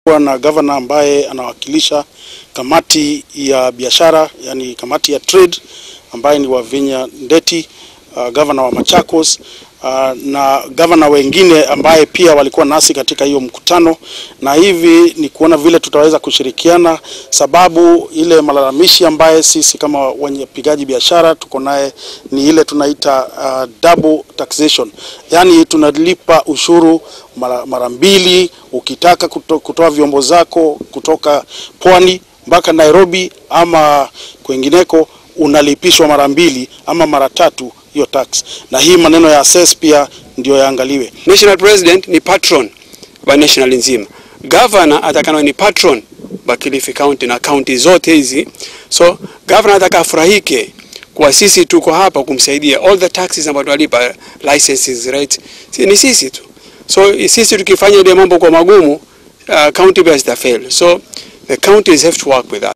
kuwa na gavana ambaye anawakilisha kamati ya biashara, yani kamati ya trade ambaye ni Wavinya Ndeti, uh, gavana wa Machakos uh, na gavana wengine ambaye pia walikuwa nasi katika hiyo mkutano, na hivi ni kuona vile tutaweza kushirikiana, sababu ile malalamishi ambaye sisi kama wapigaji biashara tuko naye ni ile tunaita uh, double taxation, yani tunalipa ushuru mara, mara mbili ukitaka kuto, kutoa vyombo zako kutoka pwani mpaka Nairobi ama kwengineko unalipishwa mara mbili ama mara tatu hiyo tax, na hii maneno ya assess pia ndio yaangaliwe. National President ni patron wa national nzima, governor atakana ni patron wa Kilifi County na county zote hizi, so governor ataka afurahike kwa sisi tuko hapa kumsaidia all the taxes ambazo tunalipa licenses right, si, ni sisi tu, so sisi tukifanya ile mambo kwa magumu uh, county based fail, so the counties have to work with us.